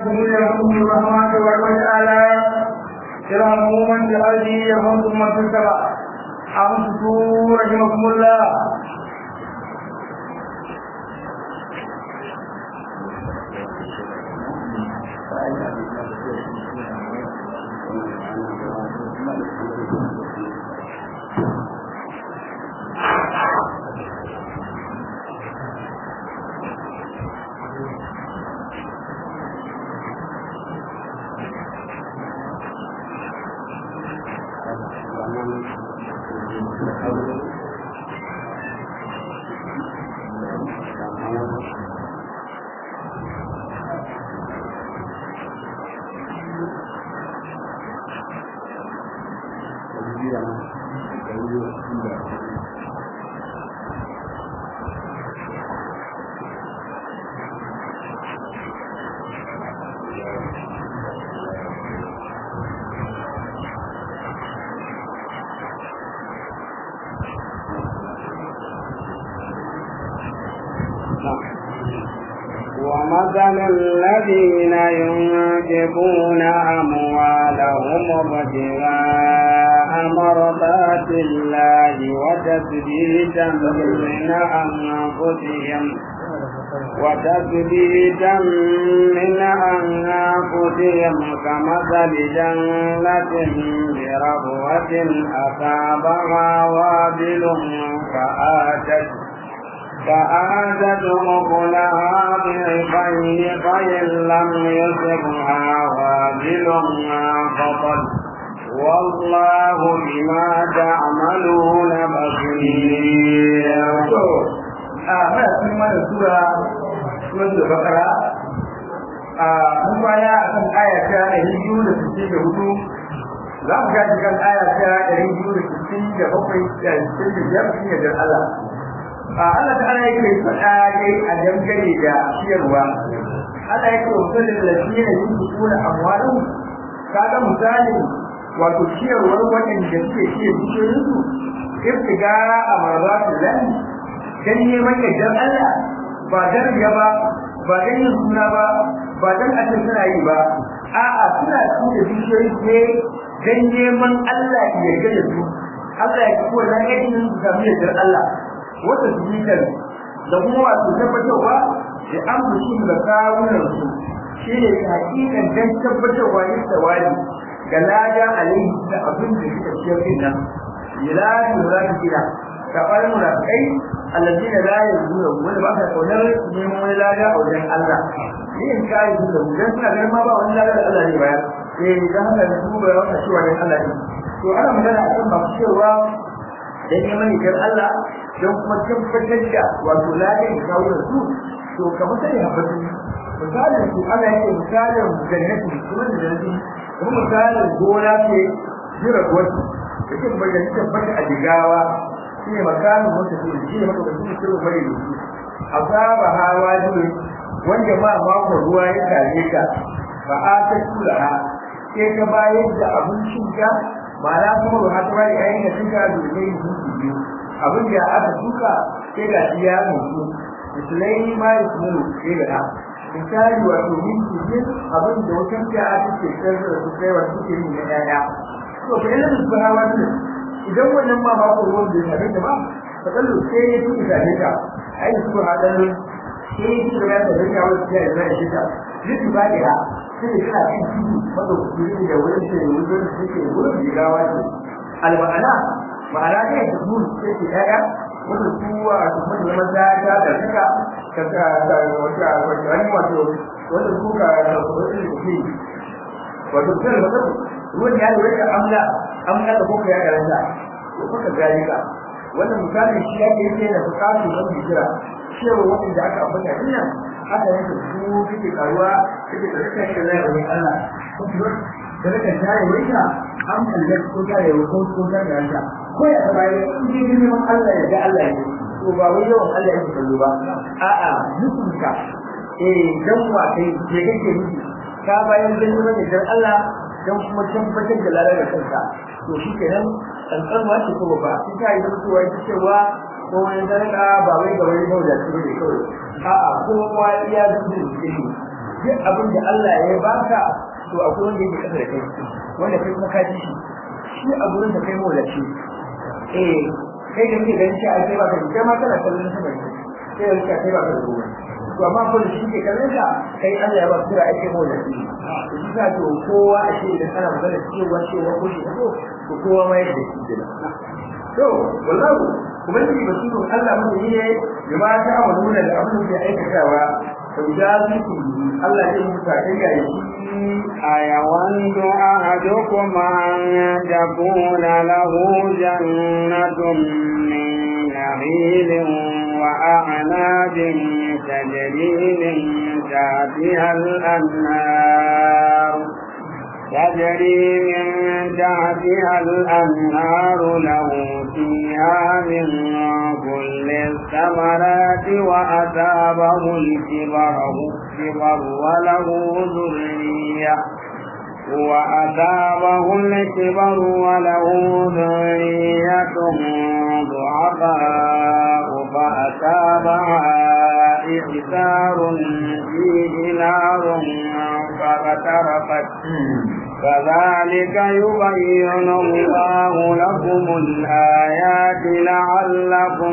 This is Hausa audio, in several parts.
الراحمين يرحمكم الرحمن تبارك وتعالى ارحموا من في الارض يرحمكم من في السماء امسكوا رحمكم الله ومثل الذين ينفقون أموالهم ابتغاء مرضات الله وتثبيتا من أنفسهم وتثبيتا من أنفسهم كمثل جنة بربوة أصابها وابل فآتت فآتت أكلها ضعفين فإن لم يصبها وابل فقد والله بما تعملون بصير a muna cikin wannan sura suratul baqara a mun baya akan aya ta 264 za mu ga kan aya ta 267 da 65 shine da Allah a Allah ta ana yake faɗa dai a dangane da ciyarwa Allah yake wa mutum da lafiya yin kuna amwalu kaga misali wato ciyarwar waɗanda suke ciyar bishiyoyinsu ibtigara a marzatul lahi dan neman yardar Allah ba dan riya ba ba dan yin suna ba ba dan a suna yi ba a'a suna tura bishiyoyi ne dan neman Allah ya yarda da su Allah ya kuwa nan yadin su samu yardar Allah wata zuciyar da kuma wato tabbatarwa da an fushi da kawunan su shi ne hakikan dan tabbatarwa yin tawali ga lada alaihi da abin da suka ciyar din nan yilani murakina kamar munafikai alladina la yazuna wanda ba ka kaunar neman wani lada a wajen Allah yin kai su da dan suna ganin ma ba wani lada da Allah ne bayar eh dan haka da su ba wata cewa dan Allah ne to ana magana akan ba cewa dan neman ikar Allah dan kuma tabbatar da wato ladan da kawo da su to kamar sai habbatu misalin su Allah yake misalin jannati kuma da jannati kuma misalin gona ce jira wasu yake bayyana tabbata a digawa shine makamin wata ce shine maka da shi sirrin bare da shi azaba hawa jibe wanda ma mako ruwa ya kare ka fa ata kulaha sai ka bayar da abincin ka ba na kuma ba ta bai ayin da tuka da kai mutum biyu abin da aka tuka sai ga shi ya mutu misalai ma ya kuma sai ga misali wato minti biyu abin da wata ta aka ce sai da su kai wa suke yi na yaya to fa ina su hawa idan wannan ma ba ku ruwan da ya da ba fa kallo sai ya tuka da ta ai su ha dan sai ya tuka da ta da wata ya da shi ta duk ba da ha sai ya kana cin ciki wanda ku yi da wurin da wurin da yake wurin da gawa ce alma'ana ma'ana ne da mun sai ke daya wanda kuwa a cikin da maza ta da suka ka ka wata wata wani wato wanda kuka da wani da ke wato sai da ruwan ya lura da amla amla da kuka ya karanta to kuka zalika wannan misalin shi yake yake da bukatu don hijira cewa wanda aka ambata dinnan haka yake su kike karuwa kike da kake da zai wani Allah da kake tare wanda an kalle ko tare ko ko tare da ko ya bai in ji neman Allah ya ga Allah ne to ba wai yawan Allah yake kallo ba a'a mutunka eh dan wa kai je kake miki ka bayan dan neman da Allah dan kuma tabbatar da lalar kanka to shi kenan kankanwa ce ko ba shi ta yi mutuwa ita cewa ko wani zarka ba wai ga wani bauda su ne kawai a'a ko kowa iya zuwa da shi duk abin da Allah ya baka to akwai wanda yake kasa da kai wanda kai kuma ka ji shi shi a gurin da kai mawlaci eh kai da kake ganin cewa kai ba ka kai ma kana kallon sama ne sai da kai ba ka da ruwa to amma ko da shi ke kallon ka kai Allah ya ba kira ake mawlaci to shi ka to kowa a shi da kana magana cewa cewa ko shi ko to kowa ma yadda shi da to wallahi kuma shi basiru Allah mun yi ne ya ba ta amaluna da abin da ya aikatawa to da su Allah ya mutu ta kai ya yi أيود أحدكم أن تكون له جنة من نخيل وأعناب تجري من تحتها الأنهار تجري من تحتها الأنهار له فيها من كل الثمرات وأتابه الكبر الكبر وله ذرية وأتابه الكبر وله ذرية ضعفاء فأتابها إعسار فيه نار فاغترفت كذلك يبين الله لكم الآيات لعلكم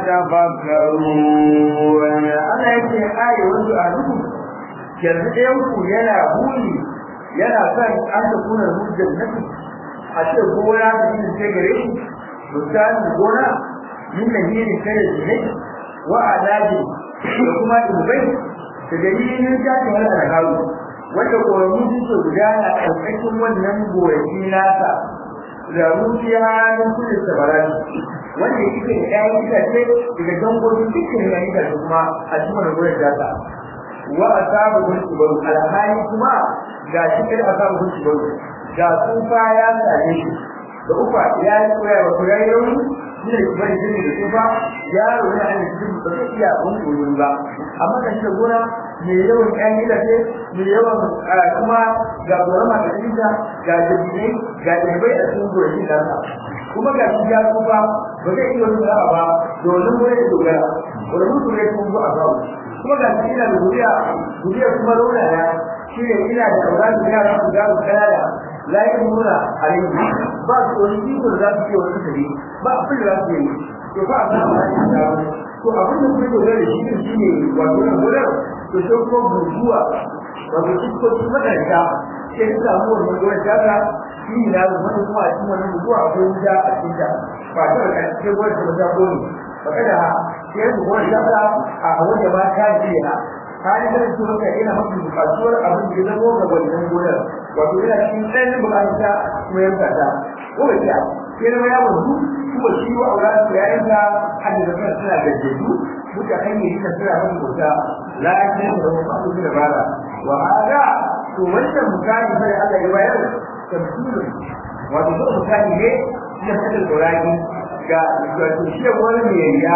تتفكرون أنا يجي آية وانتو أهلكم yanzu ɗayanku yana buri yana son an da kuna hujjar nafi a ce gona da yin sai gare shi misalin gona min da yin kare jinai wa adabi da kuma dubai da dalilin jati wani alhawu wanda koramu suke gudana a ƙarƙashin wannan goraki nasa da rufiya min kulli sabarat wanda yake da ƴaƴan itace daga dangogin dukkan ƴaƴan itace kuma a cikin gurin data wa asabu bil kibaru alhali kuma ga shi kai asabu bil kibaru ga tsufa ya same shi da ufa ya yi koya wa koya yau shi ne kibaru shi ne da tsufa yaro ne a cikin ba zai iya abun koyon ba amma kan shi da gona mai yawan ƴan gidaje mai yawan kuma ga gorama da kinta ga dabinai ga dabai a cikin gonakin nasa kuma ga shi ya tsufa ba zai iya wani ba domin wani dogara wani mutum ya kuma a babu kuma ga shi ina da guriya guriya kuma rauna na shi ne ina da auratu da yara su gano kanada la yi nuna alayhi ba su wani iko da za su ce wani kare ba abin da za su yi to ba a san ba shi da to abin da kuma dogara da shi shi ne wato na gurar to sai kuma burbuwa wato shi ko shi makaranta sai su samu wannan gurar tata shi ne na zama kuma a cikin wannan burbuwa akwai wuta a cikin ta ba ta da cikin gurar ta ta goni ba kada sai su kuma shaka a wanda ba ta jiya hali da su maka ina mafi bukatuwar abin da zama ga wannan gonar wato ina cikin ɗan bukata kuma yanka ta ko ba ta sai na ya mutu kuma shi wa aura su ya yanka hadda da suna suna gajjeju muka hanyar yi ta suna mafi bauta lafiya da wasu abubuwa da bara wa hada to wannan mutane sai Allah ya bayar tafsirin wato duk mutane ne ya saka dorani ga wato shi wani mai riya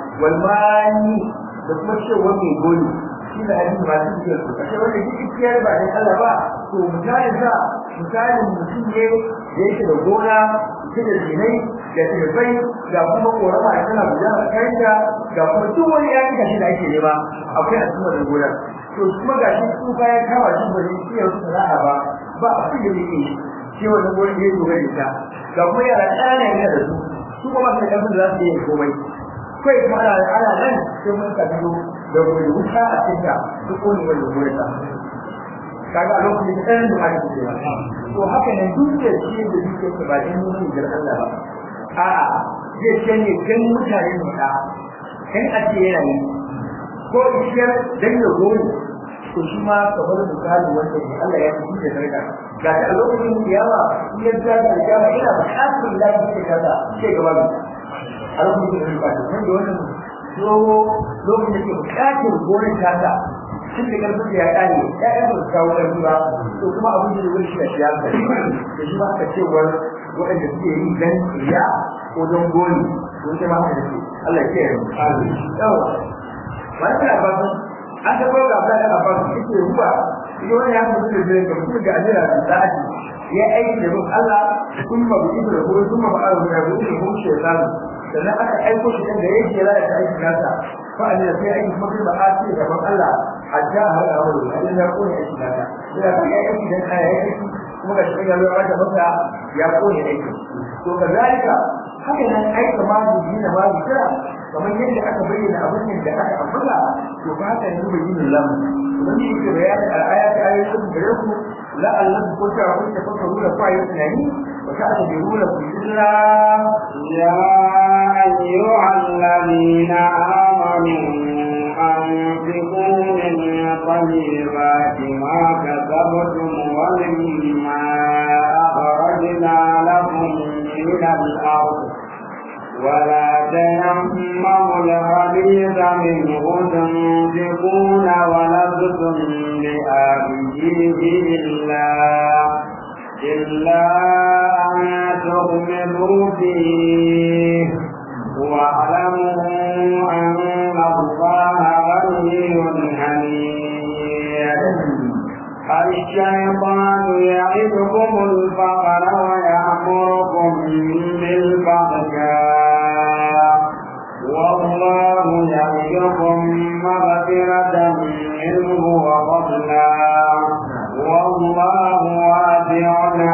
walmani da kuma cewa mai goli shi da hadisi ba su ce su kashe wanda shi kiyar ba da Allah ba to misalin sa misalin mutum ne da yake da gona yake da zinai da tilbai ga kuma korama da tana gudana a kanta ga kuma duk wani ya kika shi da ake nema akwai a cikin wannan gonar to kuma ga shi tsufa ya kama shi ba zai iya sana'a ba ba abin da yake shi wannan gonar ya dogara da ita ga kuma yara ƙananan yana da su su kuma su da za su yi komai kai kuma ana ana nan sai mun ka biyo da wani wuta a cikin duk wani wani wani ta kaga a lokacin da ɗan da ake cewa to haka ne duk da shi da duke ta ba dan mun jar Allah ba a'a zai ce ne dan mutane ne da kan a ce yana yi ko ishiyar dan ya goyi to shi ma kamar misali wanda ne Allah ya fi da daraja ga ta lokacin kiyama in ya ga kiyama ina buƙatar lafiya kaza sai gaba a lokacin da ba ta da wannan dogo lokacin da ke bukatar gonar tata tun da karfin da ya kare ƴaƴan ba su kawo ƙarfi ba to kuma abin da wani shi da siyasa da shi ba aka cewar waɗanda suke yi dan riya ko don goni to sai ma haka ce Allah ya kiyaye yawa wani kana ba su an ta koga ba da ba su yake ruwa shi wani ya mutu da zai ga mutum ga ajira da sa'adi ya aiki da bin Allah kuma bu ibra ko kuma ba Allah ya buɗe ko shaytan sannan aka aiko shi da yake ya lalata aikin nasa fa an sai aiki kuma ba a ce gaban Allah hatta har a wani hadin ya kone aiki naka ina kan ya aiki dan kaya ya aiki kuma ga shi ya zo ya masa ya kone aiki to kazalika haka nan aika ma dubi na ma kira kamar yadda aka bayyana abin da aka ambata to ba haka yanzu bayyana lam wani yake bayanin al'ayat ayoyin gare ku la'allahu ko ta kun ta fasaru da fa yi tunani wa ta ta bi rula ku illa يا أيها الذين آمنوا أنفقوا من طيبات ما كسبتم ومما أخرجنا لكم من الأرض ولا تيمموا الخبيث منه تنفقون ولستم بآخذه إلا إلا أن تغمضوا فيه واعلموا أن الله غني حميد الشيطان يعدكم الفقر ويأمركم بالفحشاء والله يعدكم مغفرة منه وفضلا والله واسع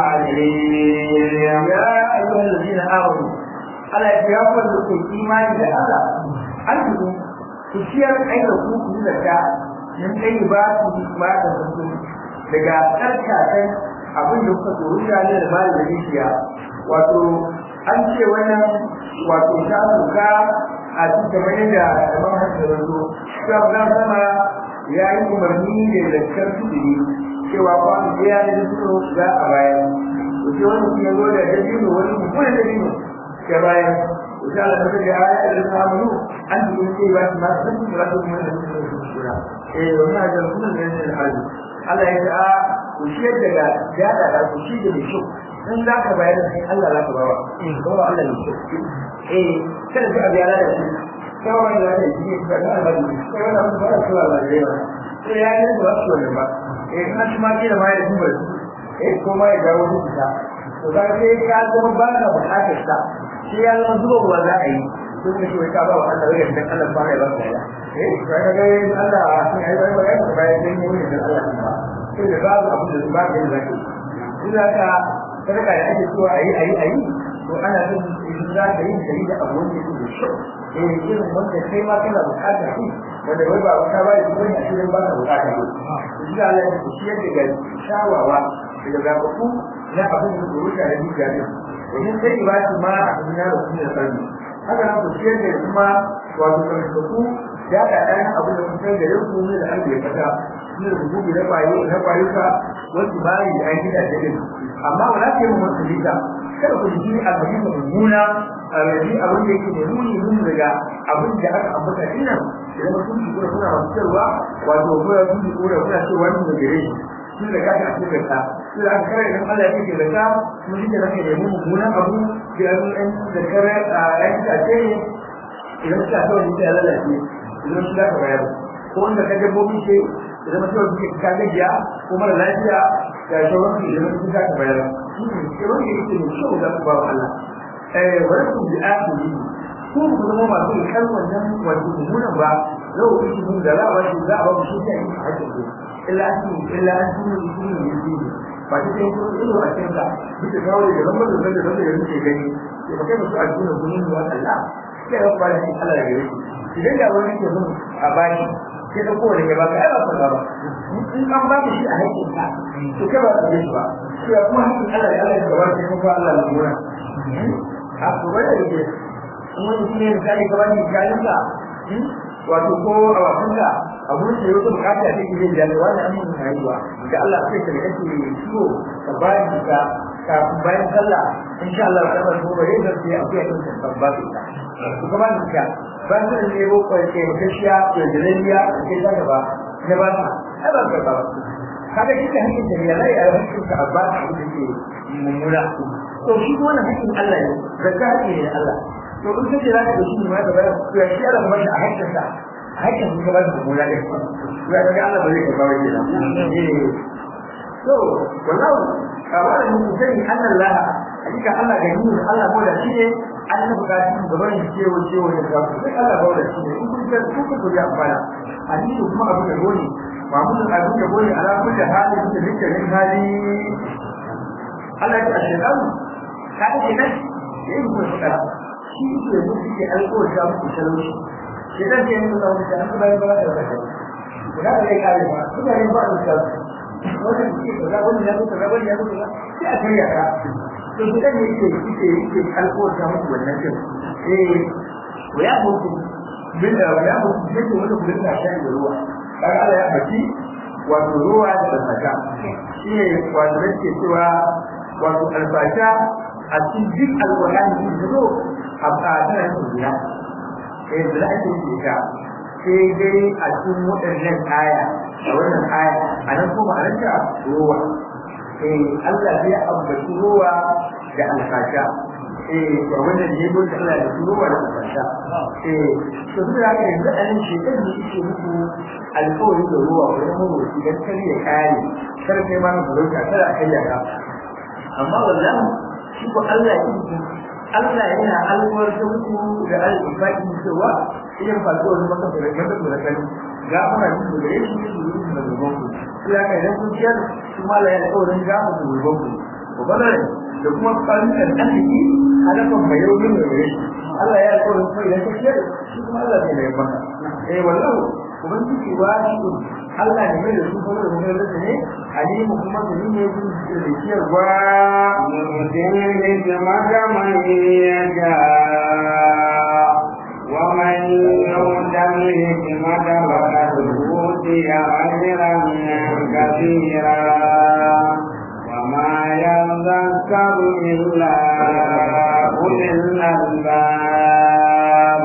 عليم يا أيها الذين آمنوا على يتوفى لكم إيمان بالله أنتم تشير أين كنتم زكاة من طيبات ما تنفقون daga tsarkakan abin da kuka tsoro da ne da bayan da dukiya wato an ce wannan wato ta suka a cikin kamar yadda kamar haka da zo ta ga sama ya yi umarni da zakkar tudiri cewa kwanu ɗaya ne da suka za a bayan to sai wani kuma zo da dabino wani mummunan dabino ya bayan to sai Allah ta ga aya da ta amuru an ji sai ba su ma san su ba su kuma da su shira eh wannan da sunan da ne hali Allah ya ce a ku shi daga gada da ku shi da mai kyau in za ka bayar da sai Allah za ka bawa ko Allah ne kyau eh kada ka biya da shi kawai da ne shi ka ga Allah ne kai wannan ba su Allah ne ba sai ya yi da wasu wannan ba eh ina shi ma kila ma ya duba eh ko ma ya dawo da ta to da sai ka zama ba ka bukatar sa shi ya zama zuwa ruwa za a yi sun da shi wai ka ba wa Allah wai dan Allah ba ya ba ka eh ka ga ga Allah sai ai bai bai ka bai dan yi da Allah ba sai da babu abin da ba ka yi zaki ina ka sadaka da ake cewa ayi ayi ayi to ana son idan za ka yi da da abu wanda yake da shi eh irin wanda kai ma kana bukatar shi wanda wai ba wata ba shi bane a cikin ba ka bukatar shi shi da Allah ya shi yadda ga shawawa daga zabaku na abin da rubuta da duka ne domin sai ba shi ma a cikin yaro shi da sarki haka nan ku ciyar da kuma wato karfafu ya da ɗan abin da kusan da yau kuma da Allah ya fata shi da rubutu na kwayo na kwayuka wasu bayi da an gida da yin amma wala ke mu wasu lita kada ku ji abin da mummuna a rabi abin da yake da nuni mun daga abin da aka ambata dinnan idan mutum shi kuma kuna masu cewa wato ko ya kuma ko kuna cewa wannan da gare shi shi da kaga a cikin ka shi da aka kare idan Allah ya yake da ka mun ji da nake da mummunan abu da an da kare a yan ta ce idan ka so ni ta lalace idan shi da ka bayar ko wanda ka dabbobi ce idan mutum ka gajiya ko mara lafiya da sauran su idan sun ka bayar shi wanda yake da kyau da ku ba Allah eh wani ku bi akili ko ku zama masu kan wannan wato mummunan ba zau ku shi mun da lawa shi za a ba ku shi ta yi hakkin ku illa an illa an tunu shi ne yi ba ta sai ku ido a cikin ka duk da kawai da lambar da da da da muke gani sai ba kai musu a cikin gurin wa Allah sai ya fara shi Allah ya gare shi idan da wani ke mun a baki sai da kowane ya baka ai ba ka ba in an ba shi a hakkin ka to kai ba ka ji ba to ya kuma hakkin Allah ya Allah ya gaba sai kuma Allah ya gura a ko ba da yake in wani shi ne misali ka bani jalinka wato ko a wasanka a gurin da yau bukata ta ke yin jami'a wani an mun rayuwa da Allah sai ka rike ciwo ka bayan ka kafin bayan sallah insha Allah ta bar gobe yayin da sai akwai kan kan ba su ta ku ba ni ka ba su ne ko ko ke kashiya da daliliya ke da gaba ne ba ta ai ba ka ba kaga shi da hakkin da ya rai a hakkin ka abba da ke mummuna to shi ko wannan hakkin Allah ne zakka hakki ne Allah to in kace za ka da shi ma da bayan to ya shi Allah ba a hakkin sa hakkin ka ba da mummuna ne ya ga Allah ba zai ka ba wani eh to wallahu kamar mun sani Allah hakika Allah ga ni Allah ko da shi ne an yi bukatu da bari cewa cewa da ka sai Allah ba da shi ne in kun ga kun ku ga amfana hadisi kuma abu da goni mamudu abin da gode ala kulli hali da dukkanin hali Allah ya ce shaytan ka ce nan yayin ku fada shi ke mutu ke alƙawarin muku talauci shaytan ke mutu da mutu an bayar ba da wata da ka kare ba kuma ne ba da wannan ke kaza wannan ya kaza wannan ya kaza sai a kai yara to shaytan ne yake yake yake alƙawarin muku wannan din eh wa ya mutu bin da ya mutu yake wanda ku dinga shan ruwa kaga Allah ya baki wato ruwa da saka shi ne wato yake cewa wato albasha a cikin duk alƙur'ani da zo a tana yin duniya eh da ake yi ta sai dai a cikin waɗannan aya a wannan aya a nan kuma a ranta ruwa eh Allah zai ambaci ruwa da alfasha eh to wannan ne mun da Allah da ruwa da alfasha eh to duk da haka yanzu a nan shi kan ne yake muku alƙawari da ruwa wani mawuci dan kar ya kare kar kai ma na farauta kada a kai ka amma wallahi shi ko Allah ya yi Allah yana alwar da muku da al-ifadi cewa idan ba ko wani maka da maka da kan ga ana yin da yake yin da yin da gaban ku sai aka idan kun ciyar shi ma Allah ya alƙawarin ga mu da gaban ku ko bana da kuma kalmin arziki halafan mai yau ne mai Allah ya alƙawarin kai idan ka ciyar shi kuma Allah zai mai maka eh wallahi ubangiji wajibi Allah ne mai da su kuma da mun da ne alimu kuma da ni ne kun da ciyarwa يؤتي الحكمة من يشاء ومن يؤت الحكمة فقد أوتي أجرا كثيرا وما يذكر إلا أولي الألباب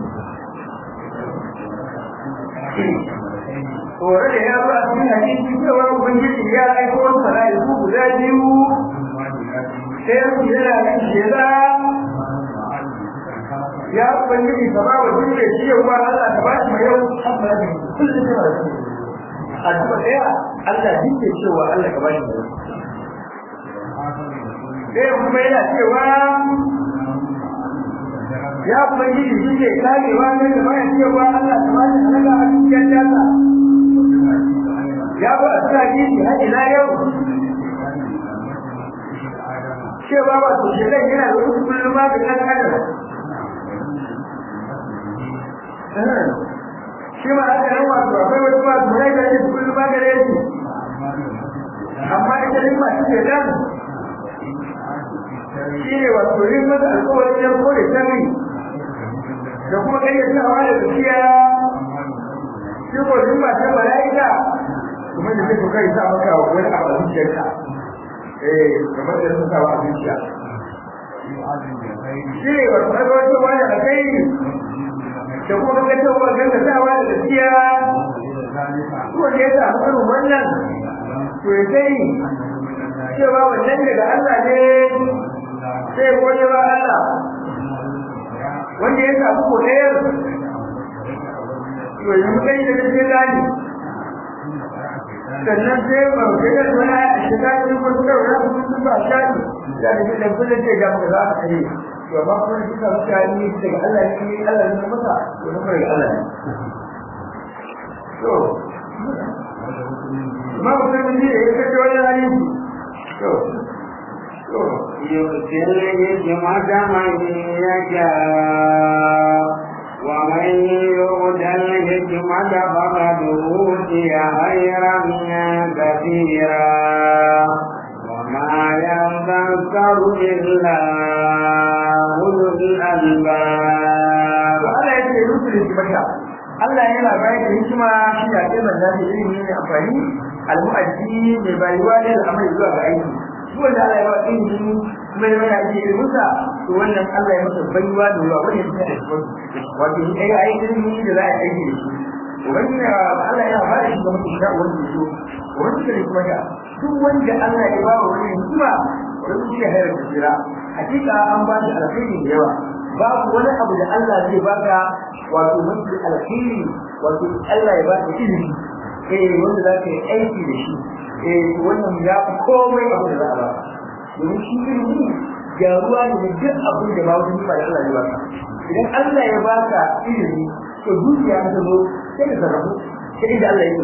Tore da ya zo a cikin hadisi cewa Ubangiji ya aiko wasu mala'iku guda biyu sai su yana nan shela ya ubangiji ka ba wa duniya shi yau ba Allah ka ba shi mai yau amma ne kullum kana da shi a duba daya Allah dike cewa Allah ka ba shi mai yau sai kuma yana cewa ya ubangiji shi ke karewa ne da bayan cewa Allah ka ba shi daga a cikin jata ya ba a tsaya gidi har ila yau cewa ba su shi zai yana da wasu kullum ba da kan adam shi ma haka nan wato akwai wasu ba su rai da yake kullum ba gare shi amma ita ne ma shi ke nan shi ne wato yin masa alkawarin yan kore sami da kuma kayyatawa da tafiya shi ko yin ma ta mala'ika kuma da zai kai sa maka wani abu a zuciyarka eh kamar da sun sawa a zuciya shi ne wasu agawacin wani a kai da kuma gaggacewa ganga sawa da gaskiya ko da ya samu irin wannan to ya sai cewa wannan daga Allah ne sai gode wa Allah wanda ya samu ko ɗaya to yanzu kai da gaskiya gani sannan sai ba ku ga wani a shiga cikin wasu da wani sun ba shaɗi da da da kullum ce ga mu za ka yi to ba ku ne kika muka yi daga Allah ne Allah ne masa to ne kai Allah ne to ma ku ne ne ya kace wannan hali to to يؤتي الحكمة من يشاء ومن يؤت الحكمة فقد أوتي خيرا كثيرا وما يذكر إلا أولو الألباب Allah ya ce rusul hikmata Allah yana bayar da hikima shi ya ce manzo da ilimi ne amfani al-mu'addi mai bayuwa ne da amai zuwa ga aiki duk wanda Allah ya ba ilimi kuma ya mana aiki da musa to wannan Allah ya masa bayuwa da ruwa wanda ya da shi wato in ai ai ilimi da za a aiki da shi ubangiji Allah ya ba da shi ga mutum da wanda so wanda da hikmata duk wanda Allah ya ba wa wani hikima wanda shi ya hayar da jira hakika an ba shi alkhairi da yawa babu wani abu da Allah zai baka wato mafi alkhairi wato Allah ya baka ilimi eh wanda za ka yi aiki da shi eh wannan ya fi komai abu da za a baka domin shi ilimi gyaruwa ne da duk abin da ba wani ba da Allah ya baka idan Allah ya baka ilimi to dukiya ta zo sai ka sarrafu sai da Allah ya so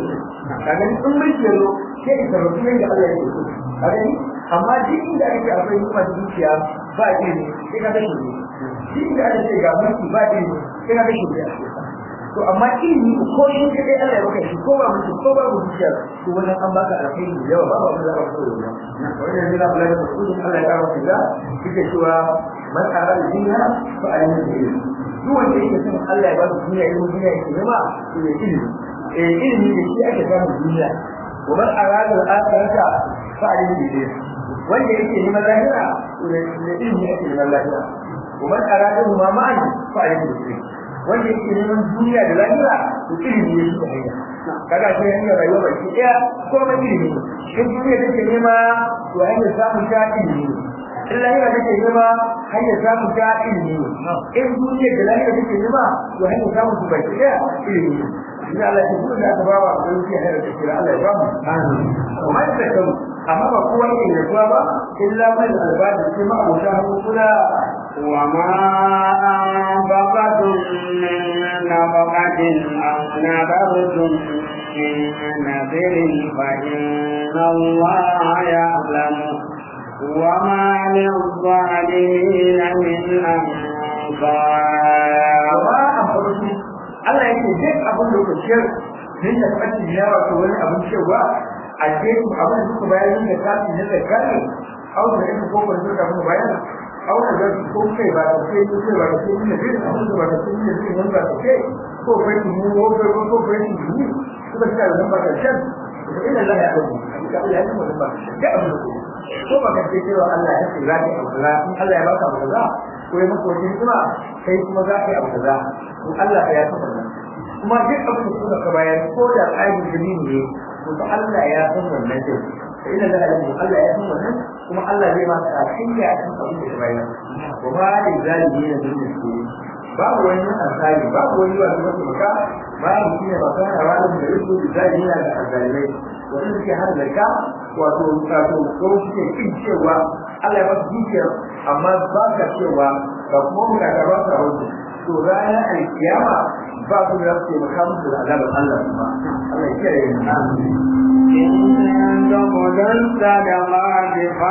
kaga in mulki ya zo sai ka sarrafa yadda Allah ya so kaga ni amma duk inda ake akwai nufin dukiya ba ilimi sai ka kashe ne duk inda aka ce ga mulki ba ilimi sai ka kashe ne to amma ilimi ko shi kadai Allah ya baka shi ko ba mutum ko ba dukiya to wannan an baka alkhairi da yawa ba ba wanda za ka so ne wannan ne da Allah ya so Allah ya kawo shi da kike cewa man arada dunya fa alayhi ilmi duk wanda yake son Allah ya ba shi duniya ilimi duniya yake nema to ya ilimi eh ilimi da shi ake samun duniya wa man arada al-akhirata fa alayhi ilmi wanda yake neman lahira to da ilimi yake neman lahira wa man arada ma ma'an fa alayhi ilmi wanda yake neman duniya da lahira to ilimi ne shi hanya kaga sai hanyar rayuwa baki daya ko mai ilimi in duniya take nema to hanyar samun ta ilimi in lahira take nema hanyar samun ta ilimi in duniya da lahira take nema to hanyar samun su baki daya ilimi Ina Allah ya kuma da ba wa da yake hayar da kira Allah ya ba mu amma da kan amma ba kowa yake da kowa ba illa mai albadi sai ma abota kula وما أنفقتم من نفقة أو نذرتم من نذر فإن الله يعلمه وما للظالمين من أنصار وما أنفقتم Allah yake duk abin da kuka ciyar din da kace ya wato wani abin cewa a ce ku abin da kuka bayar da kafi ne da kare au da yake ko ban da kuma bayar au da ko kai ba da sai ku ba da sai ne da abin da ba da sai ne da nan ba ke ko kai mu ko kai ko ko kai mu ku ba da nan ba da shan ina la ya abu da Allah ya mu ba da abin da ko ba ka ce cewa Allah ya ce zaki abu kaza Allah ya baka abu kaza ko ya maka wani kuma kai kuma za ka yi abu kaza to Allah ya saba nan kuma duk abin da kuka ka bayar ko da tsarin jini ne to fa Allah ya san wannan din sai ina da alamu Allah ya san wannan kuma Allah zai maka kafin ya san abin da ka bayar wa ma da zalimi ne da su babu wani asali babu wani wanda yake maka babu shi ne baka da wani da yake da zalimi ne da azalimai wanda suke hada da ka wato wato ko suke kin cewa Allah ya ba su dukiya amma ba ka cewa ga kuma mu da ba ka rauni to ranar alkiyama ba su da su maka musu da azabar Allah kuma Allah ya kiyaye mu إن تبدوا الصدقات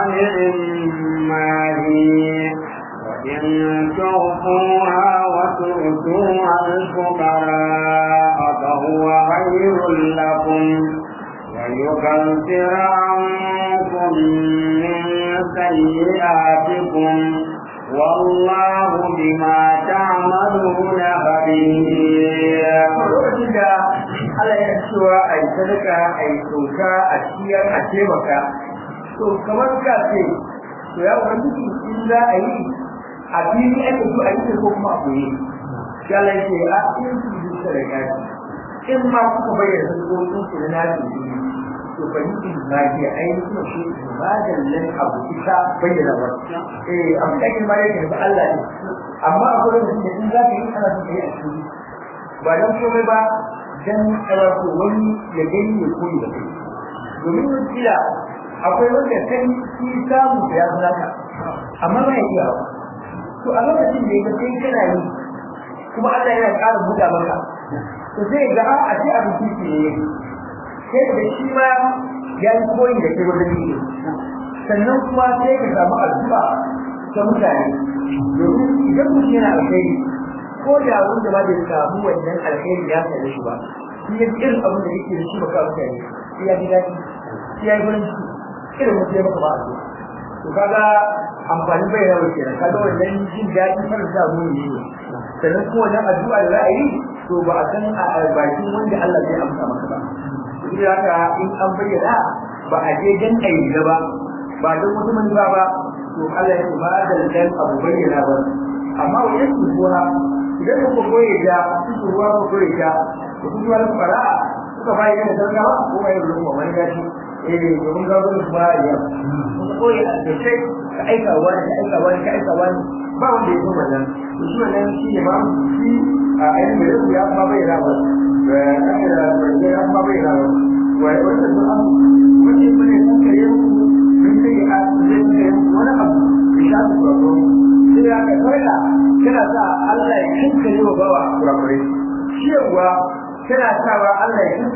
فنعما هي وإن تغفوها وتؤتوها الفقراء فهو خير لكم ويكفر عنكم من سيئاتكم والله بما تعملون خبير lokacin da Allah ya cewa a yi sadaka a yi sauka a ciyar a taimaka to kamar ka ce to ya wani in za a yi a fili ake so a yi ko kuma a koyi shi Allah ya ce a in su bi sadaka in ma kuka bayyana sadakokin ku na nafi to fa yi in ma ke ainihin kuma shi madallan abu ita bayyana ba eh abin da ake ma yake da Allah ne amma akwai wanda in za ka yi ana son ka yi a cikin ba don komai ba dan wato wani ya gani ya koyi da kai domin wasiya akwai wanda kai shi samu da ya zaka amma ba ya iya ba to a lokacin da ya kai kana yi kuma Allah yana ƙara buɗa maka to sai ga a ce abin kici ne sai da shi ma ya yi koyi da kai wajen yi sannan kuma sai ka samu addu'a ta mutane domin idan mutum yana alkhairi ko da wanda ba bai samu wannan alheri ya same shi ba shi ya irin abin da yake da shi baka mutane shi ya ji daɗi shi ya yi gurin shi irin mutum ya maka ba a to kaga amfanin bai yawa kenan kaga wannan jin daɗi farin da mu ne sannan kuma wannan addu'a da za a yi to ba a san a bakin wanda Allah zai amsa maka ba duk da haka in an bayyana ba a je dan ayi ba ba don wata manufa ba to Allah ya ba da dan abu bayyana ba amma wajen kuwa idan ku koyi da su ruwa ku koyi da ku ruwa ku fara kuka bai da dangawa ko bai da ruwa wani gashi eh domin ga gurin ba ya ku koyi da sai ka aika wani ka aika wani ka aika wani ba wanda ya kuma nan to shi wannan shi ne ma shi a ayin da ya kuma bai da ba da aka da ya kuma bai da ba wai wannan sun abu wani mun ne kun kare mu mun sai a zai kai wani abu ya shafi tsaro sai ya ka kawai kana sa Allah ya kinka yi wa bawa kurakurai ciyarwa tana sawa Allah ya kinka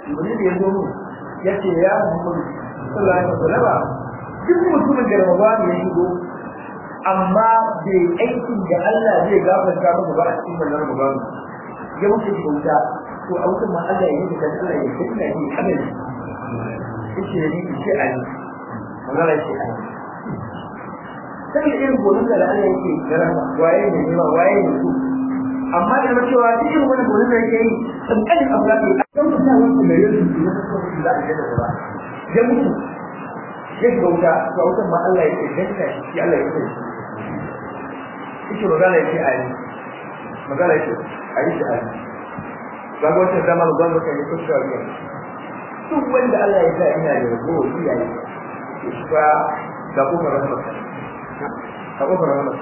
wani da ya zo mu ya ce ya muhammadu sallallahu alaihi wasallam duk mutumin da Ramadan ya shigo amma bai aikin da Allah zai gafarta masa ba a cikin wannan Ramadan ya wuce shi wuta to a wutan ma Allah ya yi da Allah ya yi da shi kada ne yake ne ce ai magana ce ai sai irin gonin da Allah yake garama waye ne ne waye ne su amma da ma cewa duk irin wannan gonin da yake yi tsankanin abu da ke kan mutane su da yanzu su na kaso da ake da ba ya mutu ya shiga wuta to a wutan ma Allah ya ce danka shi Allah ya ce yake magana yake a yi magana yake a yi shi a yi ba ga wata zama ga gwamnati kan yi kusa wa duk wanda Allah ya sa ina da rabo iyaye shi fa ga kuma rahmat ka kuma rahmat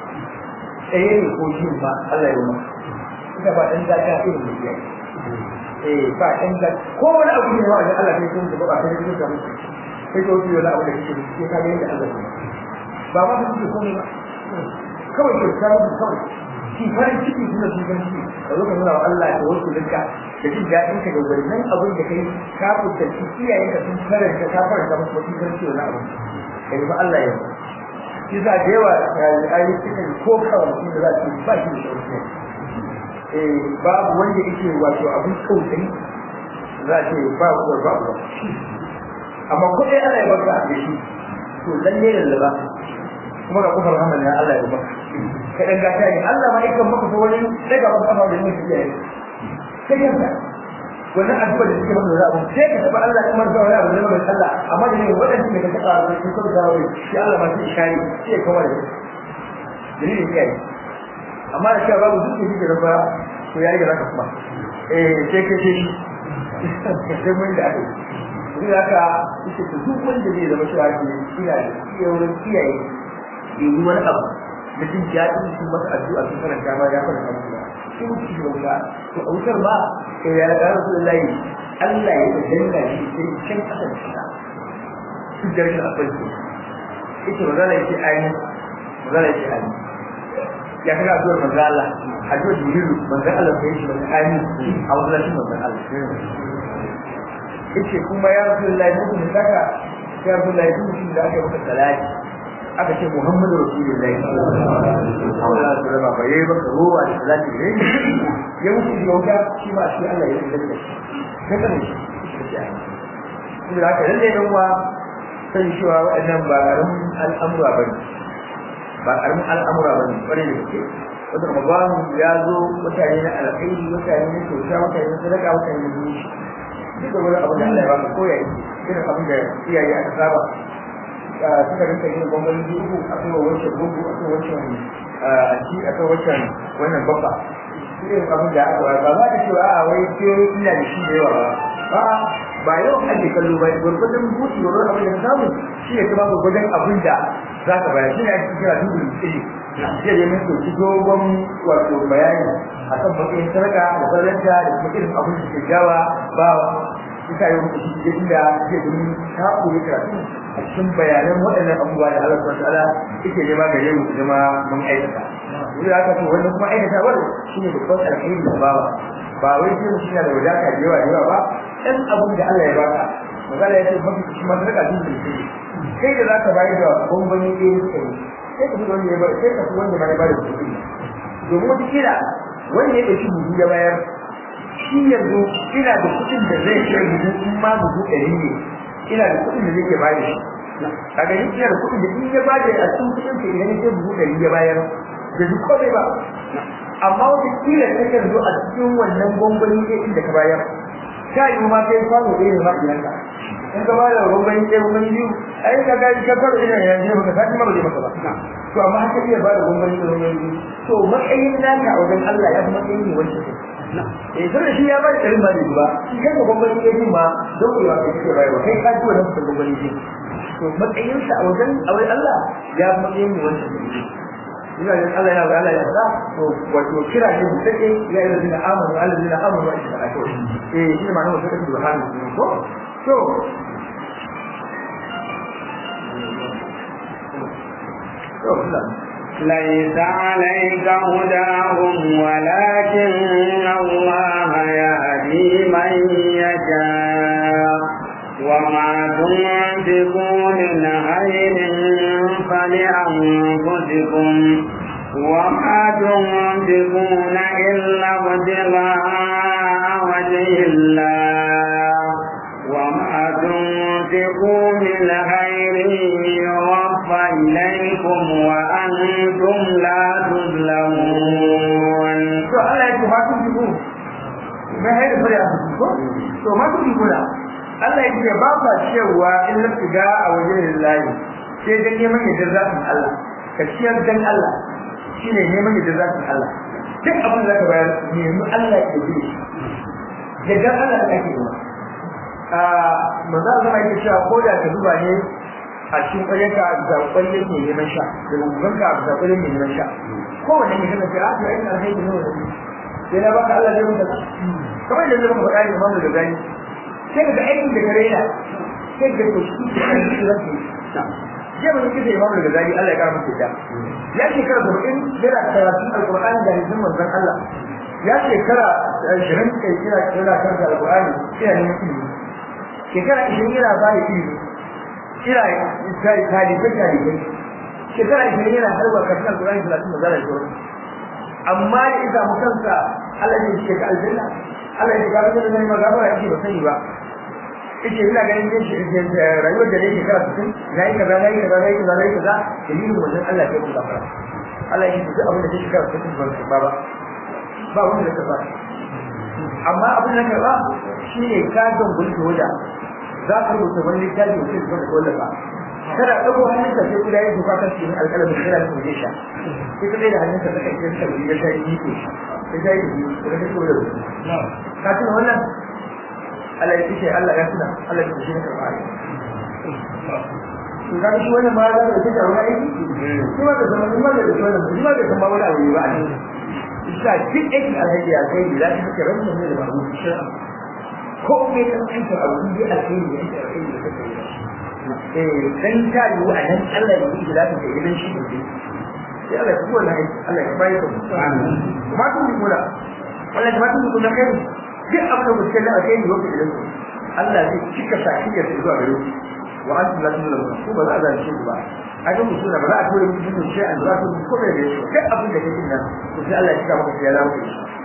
eh ne ko shi ma Allah ya yi ita ba dan zaka irin da iyaye eh ba dan da ko wani abu ne wanda Allah ya yi ba ba sai da mutum sai ko shi wani abu da kike ke ka ga yadda Allah ya ba ma kike komai ba kawai ke ta mutu kawai shi farin ciki suna shi gan shi da zo ka nuna wa Allah da wasu duka da jin daɗin ka da wannan abin da kai ka fuskanci iyayen ka sun karanta ka faranta musu wasu gan shi wani abu kai ba Allah ya shi za da yawa ayi cikin ko kawai shi da za su ba shi da sauki eh babu wanda yake wato abin kautai za a ce ba uwar ba uwa amma ko dai Allah ya baka da shi to lalle da ba kuma ga kofar rahman ya Allah ya baka kai dan gata ne Allah ma yakan maka wani daga wani kafa da mutum ya yi sai kanka wannan addu'a da suke maka zaɓa sai ka taɓa Allah kuma da wani abu da mai Allah amma da ne waɗanda da ka taɓa da su kuma zawo shi Allah ma sai shari sai ya kawar da dalilin kai amma da cewa babu duk da da ba to yayi da zaka kuma eh sai ka ce sai mun da ake duk haka ita duk wanda zai zama cewa ina da iyayen kiyaye yi wani abu da jin daɗin su masa addu'a sun karanta ma ya faranta musu ba shi mutu shi wuta to a wutar ba sai ya ga Rasulullahi Allah ya danna shi sai can kasan shi su jarkin akwai su ita magana yake ayi magana yake ayi ya kaga addu'ar manzo Allah addu'ar Jibril manzo Allah sai shi manzo ayi a wannan manzo Allah yace kuma ya Rasulullahi mutum saka ya Rasulullahi mutum da aka maka salati aka ce Muhammadu Rasulullahi sallallahu alaihi wasallam ba yayi ba ruwa da zaki ne ya mutu da wuta shi ma shi Allah ya yi da shi kada ne shi da haka lalle dan wa sai shi wa wadannan ba karamin al'amura bane ba karamin al'amura bane bare da ke wanda Ramadan ya zo mutane na alkhairi mutane na kyauta mutane na sadaka mutane na zuci duk da wani abu da Allah ya ba ko ya yi irin abin da iyaye aka saba suka rinka yin gwamnati biyu a kan wancan gugu a kan wancan ci a kan wancan wannan babba irin abin da aka ba za ta cewa a wai ke ina da shi da yawa ba ba ba yau ake kallo ba gwargwadon buci gwargwadon abin da ka samu shi ne kuma gwargwadon abin da za ka bayar shi ne ake kira dubin tsiri zai yi min soki dogon wato bayani a kan matsayin sarka da sarranta da kuma irin abin da ke jawa ba ita yau da shi ke inda ke domin ta koyi karatu a cikin bayanan waɗannan abubuwa da Allah subhanahu wataala yake nema gare mu zama mun aikata yanzu haka to wannan kuma aikata wani shine babban alheri da bawa ba wai sai mutum yana da wadata da yawa da yawa ba ɗan abin da Allah ya baka magana ya ce mafi shi ma sadaka din da shi kai da zaka bayar da bambami ɗaya ne kai sai ka fi wanda ya bayar sai ka fi wanda ma ya bayar da kuɗi domin wata kila wanda ya ɗauki buhu ya bayar shi yanzu ina da kuɗin da zai kai buhu in ma buhu ɗari ne ina da kuɗin da zai ke bayar shi kaga ni ina da kuɗin da in ya bayar a cikin kuɗin ka idan ya buhu ɗari ya bayar da duk komai ba amma wata kila ta kan zo a cikin wannan gwangwani ɗaya inda ka bayar ta yi ma kai kwano ɗaya ne ma idan ka in ka bayar da gwangwani ɗaya gwangwani biyu ai ka ga ka fara ina yanzu baka sake ma ba zai maka ba to amma haka iya ba da gwangwani da gwangwani biyu to matsayin naka a wajen Allah ya fi matsayin ne wancan eh sai shi ya ba da ɗarin ba ne ba shi kanka gwangwani ɗaya din ma don ku yi wa kai kake bayarwa kai ka ji wannan kusan gwangwani biyu to matsayinsa a wajen a wajen Allah ya fi matsayin ne wancan ina yin Allah yana Allah ya fada to wato kira ne mutake ya yi da amanu alladina amanu wa ishara to eh shi ma nan sai da hannu ko to ليس عليك هداهم ولكن الله يهدي من يشاء تنفقوا من خير فلأنفسكم وما تنفقون إلا ابتغاء وجه الله وما تنفقوا من خير يوفى إليكم وأنتم لا تظلمون. to Allah ya ce ma kun ji ko mai haida fara a cikin ko to ma kun ji kula Allah ya ce ba ka cewa in lafiga a wajen lillahi sai dan neman yadda zatin Allah ka ciyar dan Allah shine neman yadda zatin Allah duk abin da ka bayar nemi Allah ya yi da dan Allah da ake yi a maza zama yake cewa ko da ka zuba ne a cikin ƙwaryarka da ƙwaryar mai neman sha da gugunka da ƙwaryar mai neman sha kowane mai kana ce a to ai alheri ne wannan sai na baka Allah zai mutu kamar da zai muka faɗa ne mamu da gani sai ka ga aikin da kare yana sai ka ga shi da kan shi zai je mun kike imamu da gani Allah ya kara masa da ya shekara 70 yana karatun alqur'ani da hadisin manzon Allah ya shekara 20 kai kira kira karanta alqur'ani ina neman ilimi shekara 20 yana ba da ilimi kira sai talibai talibai shekara 20 yana harba karatun alqur'ani 30 manzon Allah amma da isa mu kansa Allah ya ce ka aljanna Allah ya ga da nan magana yake ba sani ba yace ina ganin dai shi rayuwar da nake kara cikin nayi kaza nayi kaza nayi kaza nayi kaza dalilin wajen Allah ya ku gafara Allah ya ce abin da kake kara cikin ba ba ba wanda da kafa amma abin da karba shine ka don gulki hoda za ka rubuta wani littafi da zai zama da ba kada dago hannunka sai kuda yin duka kan cikin alƙalamin kira da kuje sha sai ka da hannunka ta kai cikin ya ta yi ko sai ta yi da ka ko da ka tuna wannan Allah ya ce Allah ya tuna Allah ya ce ka fara to ga shi wannan ma da ke da wani aiki kuma da zaman kuma da wannan kuma da kuma wani abu ba ne isa duk aikin alhaji ya kai da shi kake rabu ne da babu ko me kan aika abu da alheri ya ce alheri da kake yi dan ta yi wa nan Allah ya yi da ta gidan shi ne sai Allah ya kuma lai Allah ya bayar da mu kuma kun yi kula Allah ya kun kula kai duk abin da mutum da kai yi wa gidan Allah zai cika saki da zuwa gare ku wa antum la tudlamun ku ba za a zalunce ku ba a ga mutum ba za a tura mutum sai an za ku ko da shi duk abin da kake nan to sai Allah ya cika maka ya dawo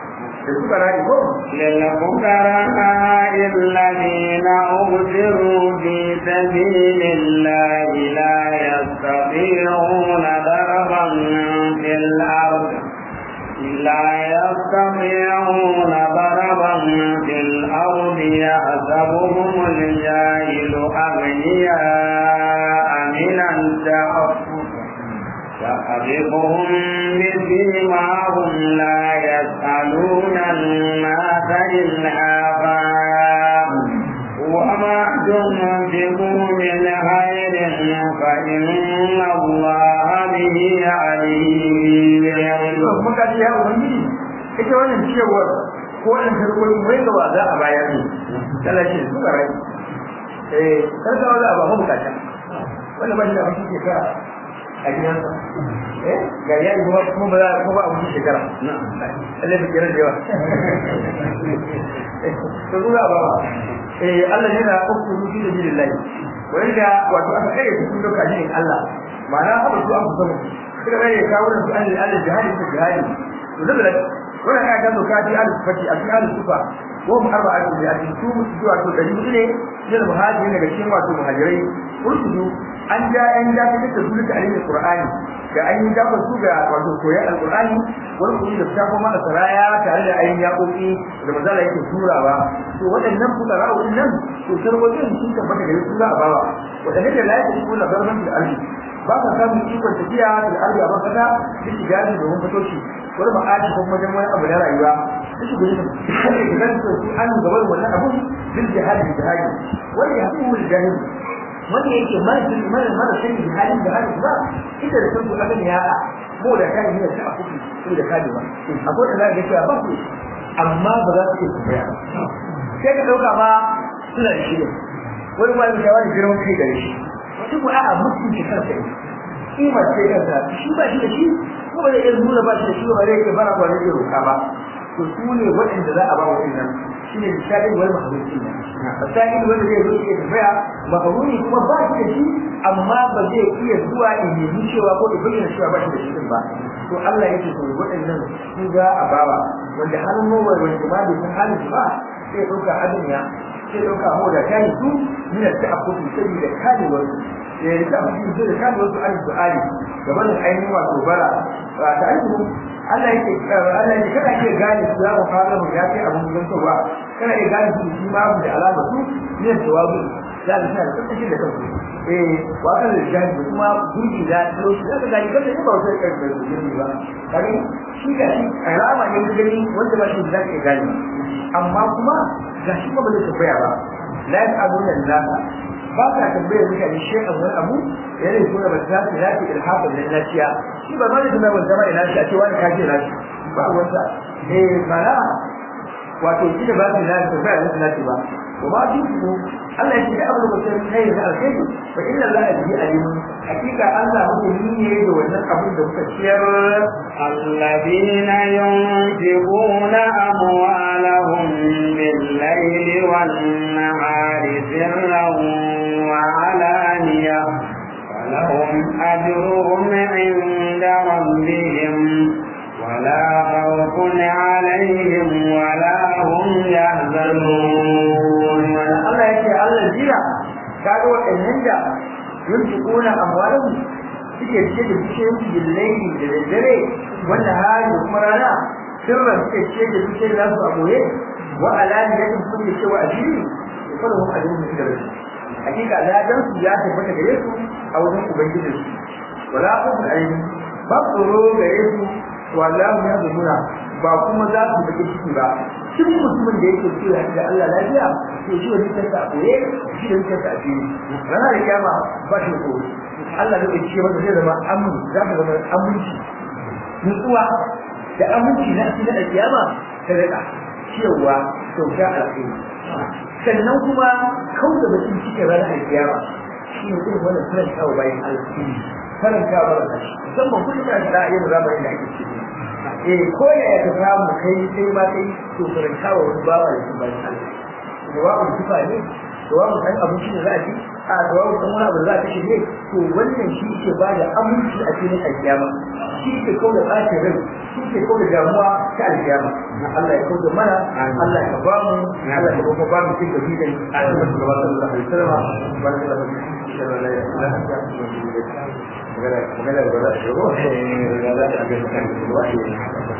للفقراء الذين أبصروا في سبيل الله لا يستطيعون ضربا في الأرض لا يستطيعون ضربا في الأرض يحسبهم الجاهل أغنياء من التعفف تعرفهم بسيماهم لا يسألون الناس إلحافا وما تنفقوا من خير فإن الله به عليم. ita wannan cewar ko wannan sarkoki mai ga wa za a bayar ne Allah shi su garai eh sarka wala ba mu bukata wannan ba shi da abin ke ka a gidansa eh ga yayi kuma kuma ba za ko ba abu shekara Allah ya kira da yawa to zuwa ba eh Allah yana ukuru fi sabilillah wanda wato aka kai cikin lokacin Allah ma'ana haka su an fita musu kuma bai kawo da su an Allah jihadi ta jihadi to da wannan ya gano kaji al-fati a cikin al-sufa ko mu arba'a da a cikin su zuwa to dari ne da muhajirin daga cikin wato muhajirai ursudu an ja an ja ta da su da alimin qur'ani da an yi dafa su ga wato koyan alqur'ani wani kuma da ta kuma saraya tare da ayin yaƙoƙi da mazala yake turawa to waɗannan fuqara'u nan to sarwajin sun tabbata gare su za a bawa waɗannan da la yake kula garban da arzi ba ka samun ikon tafiya da arzi a bakata da shiga da domin fitoci wani ma'aji ko kuma wani abu na rayuwa da shi gudu da kan su an gabar wannan abun bil jihadi jihadi wani ya kuma jahili wanda yake marjin mara mara sani da halin da halin ba ita da kanku akan ya ko da kai ne ta akuki ko da kai ba akwai da zaka cewa ba ku amma ba za su ku ya sai ka dauka ba suna da shi wani ma ya wani girman kai gare shi wani ko a'a mutum shi kansa ne kima ce kansa shi ba shi da shi ko ba zai iya nuna ba shi da shi ba zai iya bara ba zai iya roka ba to su ne waɗanda za a ba wa wannan shine misali wal mahdudi misali wanda zai zo ya tambaya mahdudi kuma ba shi da shi amma ba zai iya zuwa in yi cewa ko in bayyana cewa ba shi da shi ba to Allah yake to waɗannan su ga a bawa wanda har mu wanda ma bai san halin ba sai ɗauka abin ya sai ɗauka mu da kai su mina ta akutu sai da kare wasu ya yi ta akutu sai da kare wasu an su'ali gaban ainihin wato bara ta ainihin Allah yake Allah yake kana iya gane su za mu fara mu ya kai abun don ba kana iya gane su shi ma da alama su ne da jawabi za ka tsaya da tsaki da kanku eh wa kan da jani kuma gurbi da lokaci da ka gani kada ne ba wata kai da gurbi ba kare shi ga shi alama ne gani wanda ba shi da ka gani amma kuma ga shi ba da tafiya ba la ya'abuna lillahi ba ka tambayar mutane shi a wani abu yana yi kuma ba za su lafi ilhafin da lafiya shi ba ma da tunan wanda ba ina shi a ce wani kaji na shi ba wanda eh mana wato shi da ba su lafi ba ya su lafi ba to ba shi ko Allah ya ce da abu da sai kai da alkai fa inna Allah bi alim hakika Allah mutum ne da wannan abin da kuka ciyar الذين ينفقون أموالهم بالليل والنهار سرا وعلانية ولهم أجرهم عند ربهم ولا خوف عليهم ولا هم يحزنون Allah ya ce Allah jira kaga waɗannan da yunfiquna amwalahum suke cike da bishiyoyin billahi da daddare wanda hali da kuma rana sirran suke cike da bishiyoyin nasu a boye wa alaniyatin suke cewa a jiri da kuma mun ajin su da rashi hakika ladan su ya tabbata gare su a wajen ubangiji su wala khawfun alaihim ba tsoro gare su wallahu ya zumuna ba kuma za su baki ciki ba duk mutumin da yake cewa da Allah lafiya to shi wani kansa a koye shi da kansa a fili ranar da kiyama ba shi ko Allah da ce masa zai zama amin za ka zama aminci nutsuwa da aminci na cikin alkiyama ta rika cewa kyauta alkhairi sannan kuma kauda bakin cikin ranar alkiyama shi ne irin wannan karantawa bayan alkhairi karantawa ba da shi musamman kullum da da yin zamanin da ake ciki eh ko ya ya samu kai sai ma kai to karantawa wani bawa da shi bayan Allah jawabin kifa ne jawabin kan abinci ne za a ci a jawabin kan wani abu da za a kashe ne to wannan shi ke ba da aminci a cikin alkiyama shi ke kawo da ɓacin rai shi ke kawo da damuwa ta alkiyama Allah ya kawo da mana Allah ya ba mu Allah ya kuma ba mu cikin gajidan a cikin shugaban sallallahu alaihi wasallam barka da mutum sallallahu alaihi wasallam magana magana da ba shi ko eh da za ta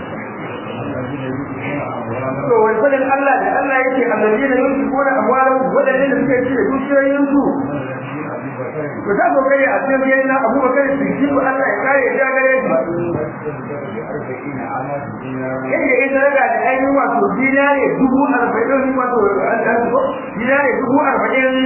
to wai fadin Allah da Allah yake annabiyina yunfikuna amwalahum wadannan da suke ci da dukiyoyin su to ta kokari a cikin yayin na Abu Bakar Siddiq Allah ya kare ya gare shi yadda ita daga da ainihin wato dinare dubu arba'in wato dinare dubu arba'in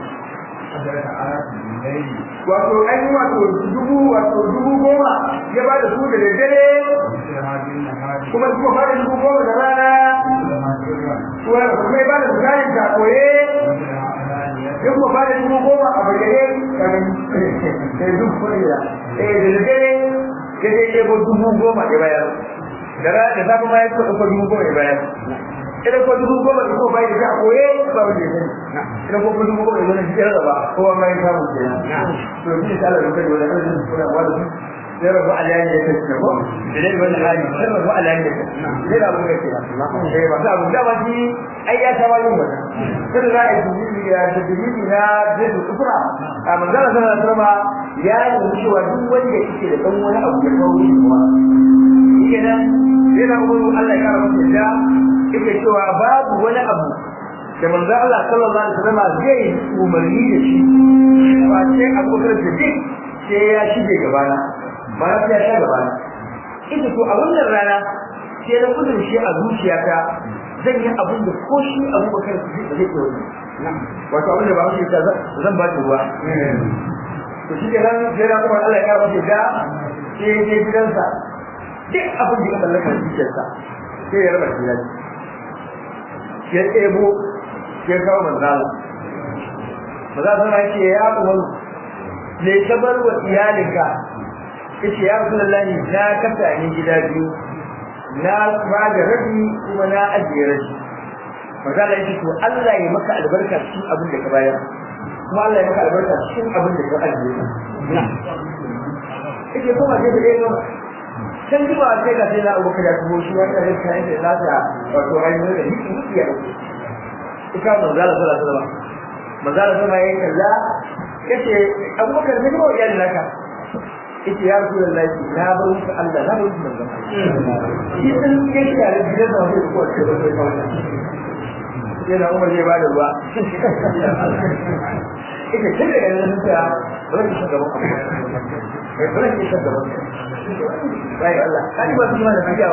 wato ainihin wato dubu wato dubu goma ya ba da su da daddare kuma kuma ba da dubu goma da rana kuma ya ba da su kayan ta koye ya kuma ba da dubu goma a bayyane kamin da dubu kwariya eh da daddare ya je ɗebo dubu goma ya bayar da rana da safe ma ya kuma ɗauko dubu goma ya bayar idan ko dubu goma da kuma bai da a koye ba wanda ya sani idan ko dubu goma da zai cikin raba kowa ma ya samu kenan to shi ta Allah rubuta da wannan suna ba da sai rabu alayan ya kace ko da dai wannan hali sai rabu alayan ya kace sai da mun kace eh ba sa da ba shi ai ya ta wani wannan sai da ai dubi ya da dubi na da kufra a manzala sallallahu alaihi wasallam ya yi cewa duk wanda yake da dan wani abu da kawo kuma kenan sai da Allah ya kara masa da yake cewa babu wani abu da manzo Allah sallallahu alaihi wasallam zai umarni da shi ba sai Abu Bakar Siddiq sai ya shige gabana ba ya ya shiga gabana ita to a wannan rana sai na kudin shi a zuciyata zan yi abin da ko shi Abu Bakar Siddiq ba zai yi wani wato abin da ba shi ta zan ba shi ruwa to shi kenan sai na kuma Allah ya kara masa da sai ya je gidansa duk abin da ya mallaka zuciyarsa sai ya raba shi ya ɗebo ya kawo manzala maza sana ce ya umaru ne ta bar wa iyalinka yace ya rasulullahi na kasa ni gida biyu na ba da rabi kuma na ajiye rabi maza Allah yake to Allah ya maka albarka cikin abin da ka bayar kuma Allah ya maka albarka cikin abin da ka ajiye yake kuma sai da yau can ji ba sai ga sai na Abu Bakar ya tubo shi wanda zai kai da lafiya wato ainihin da hikki hikki ya dauke ika manzo Allah sallallahu alaihi wasallam manzo Allah sama yayin kaza yace Abu Bakar ne ba iyali naka yace ya Rasulullahi na bar muku Allah na bar muku manzo shi sun yake da gidan da wani ko ce ba sai kawai yana Umar zai bada ruwa ita tun daga nan ta ba ki shiga ba ba ki shiga ba bai Allah kai ba su ma da fiya ba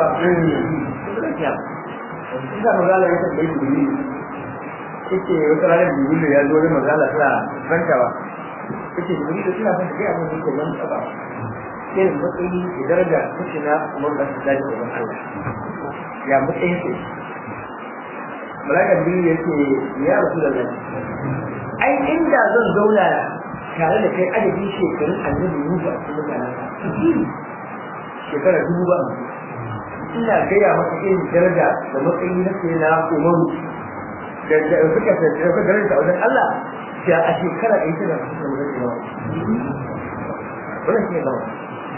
ina magana ya ta yi duri yake wata ranar jibril ya zo da magana tana rantawa yake jibril da suna son kai abin da yake nan ba sai da matsayi da daraja kuke na umar da su dace da Allah ya matsayin sai malaka jibril yake ya rasu da nan ai inda zan zauna tare da kai adadin shekarun annabi Musa a cikin mutanen shekara dubu ba ina gaya maka irin daraja da matsayi na sai na umaru da suka suka garin da wajen Allah sai a shekara ɗaya tana da wajen imam wannan shi ne gaba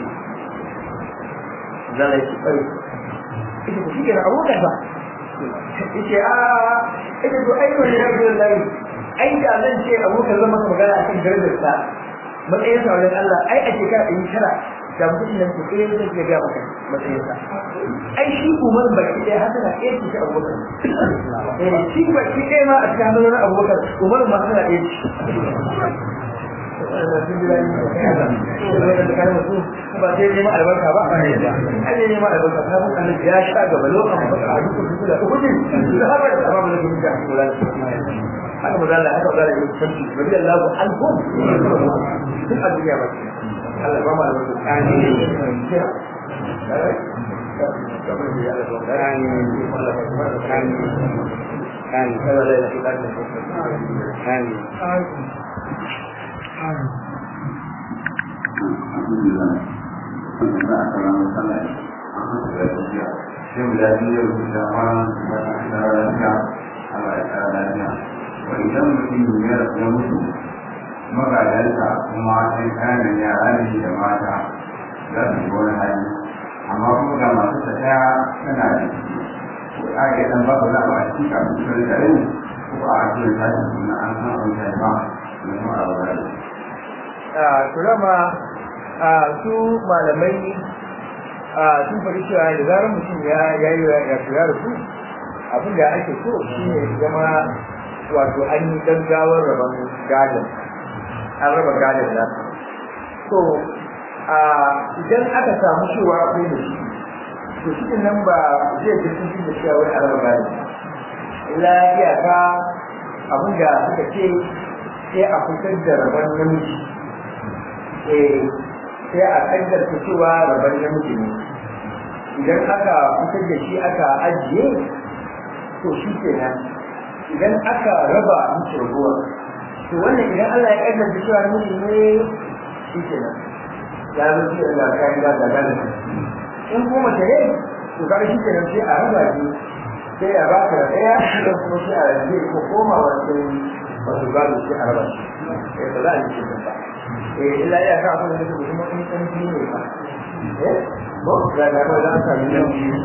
zala yi tsari ita ku shi ke na abokan ba ita a ita to ai wani ya zo da ai da zan ce abokan zama magana akan darajarsa matsayin sa wajen Allah ai a shekara ɗaya tara da mutum nan ku kai zai ga maka matsayin sa ai shi umar baki dai haka na iya shi abubakar eh shi baki dai ma a cikin hannun abubakar umar ma suna iya shi ba sai nema albarka ba ai nema albarka ta mun annabi ya sha gaba lokacin ba a duk duk da kudin da har da amma da kudin da kula haka mu zalla haka zalla yi santi bari Allah alhum duk a duniya ba Allah ba mu albarka idan mutum ya mutu magadansa kuma sai kayan yara ne da mata za su yi wani hali amma kuma ga masu tafiya tana da ciki ko a yi dan babu na ba shi kafin su da rai ko a ake tashi suna an san an kai ba da kuma a wurare. to dama su malamai sun faɗi cewa da zarar mutum ya yi ya shiga da su abin da ake so shi ne zama wato an yi gaggawar rabon gadon an raba gadon nan to idan aka samu cewa akwai da shi to shi nan ba zai ji sun da cewa wani araba gadon illa iyaka abin da suka ce sai a fitar da rabon namiji eh sai a kaddarta cewa rabon namiji ne idan aka fitar da shi aka ajiye to shi kenan idan aka raba musu raguwa to wannan idan Allah ya kaddara cewa namiji ne shi kenan ya zo shi da kayan da da da in kuma mace ne to kaga shi kenan sai a raba shi sai a baka da daya da kuma sai a rage ko koma wato wato gado sai a raba shi eh ba za a yi shi ba eh illa ya ka kuma da kuma in san shi ne ba eh ko da da ko da ka yi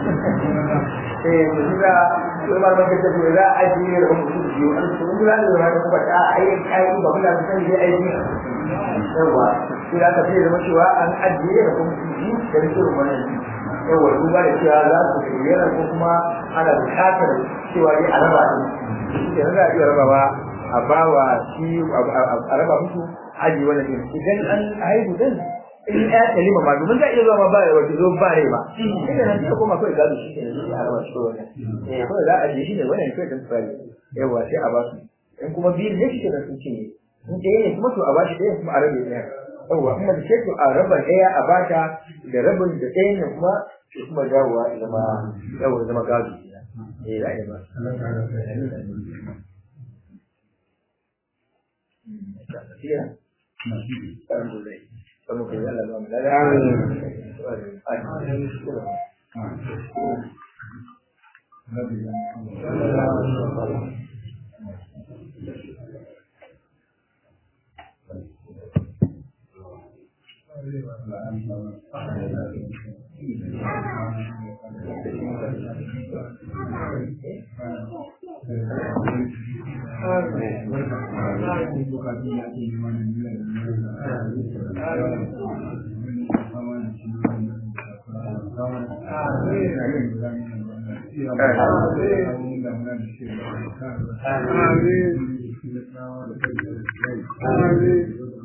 eh to da ko ma ba ka tafi da aji ne da mutum biyu an so mun da da ka kuma ta ai ai ba kula da san dai aji yawa sai da ka fi da cewa an ajiye da kuma biyu da rike wannan yawa duba da cewa za su bayyana ko kuma ana bukatar cewa dai a raba su shi ne za a iya raba ba a bawa shi a raba musu aji wannan din idan an haihu din in ya kalima ma domin za a iya zuwa ma ba wato zo ba rai ba inda nan sai kuma kai gado shi ne a raba shi wannan eh ko za a ji shi ne wannan kai dan tsari yawa sai a ba su in kuma biyu ne shi da sun ce in ɗaya ne kuma to a ba shi ɗaya kuma a rabe ɗaya yawa kuma da ce to a raba ɗaya a bata da rabin da ɗaya ne kuma sai kuma dawowa ya zama yawa zama gado eh za a yi ba Amin.